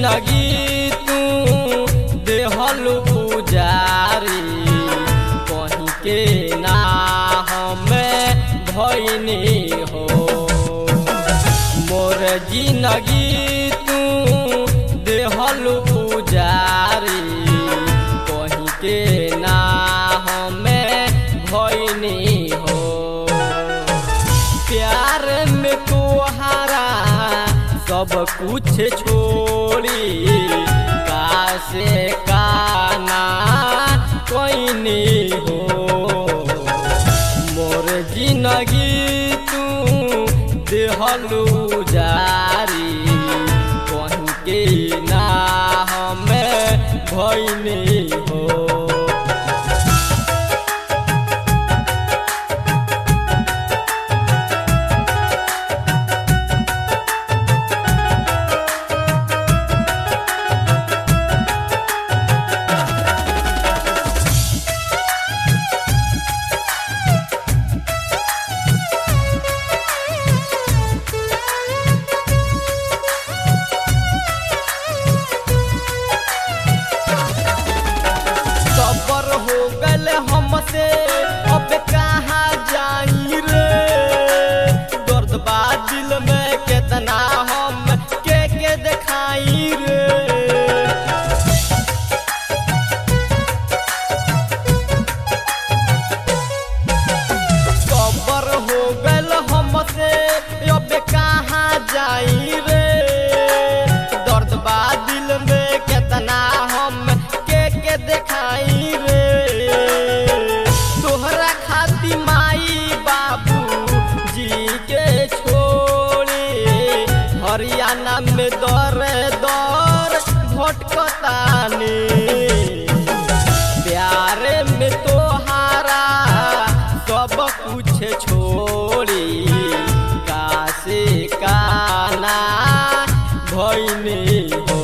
जिंदगी तू देहलू पुजारी कहीं के ना हमें भैनी हो मोर जिंदगी तू देहलू पुजारी कहीं के ना हमें भैनी हो प्यार में तोहारा सब कुछ छोड़ी कासे काना कोई नहीं हो मोर जिंदगी तू देहलू जारी कहीं के ना हमें भैनी हो सबर हो गल हमसे अब कहाँ जाई रे दर्द बा दिल में कितना हम के के दिखाई रे सबर हो गल हमसे अब कहाँ जाई रे दर्द बा दिल में कितना हम के के दिखाई रे तोहरा खाती माई बाबू जी के छोड़ी हरियाणा में दर दर भटकतानी प्यार में तोहारा सब कुछ छोड़ी कासे काना भैनी हो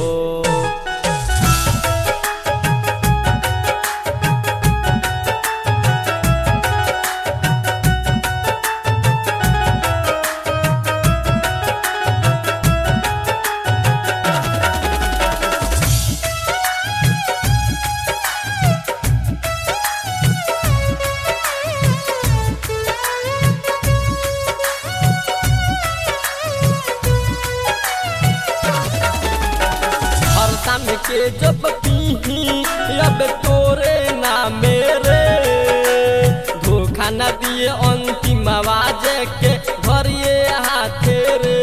हर शाम के जब पीही अब तोरे ना मेरे धोखा न दिए अंतिम आवाज के भरिए हाथे रे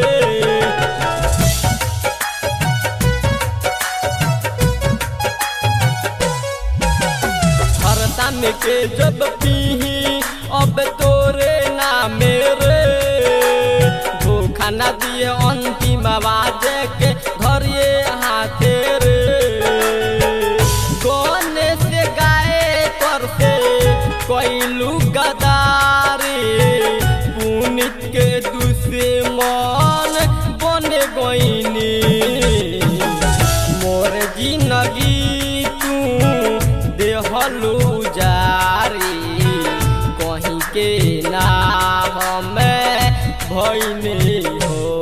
हर शाम के जब पीही अब तोरे ना मेरे धोखा न दिए अंतिम आवाज के धरिए हाथे रे गाने से गाए कर से कैलू गदारी पुनित के दुश्मन बने गईनी मोर जिंदगी तू देहलू जारी कहीं के ना हमें भैनी हो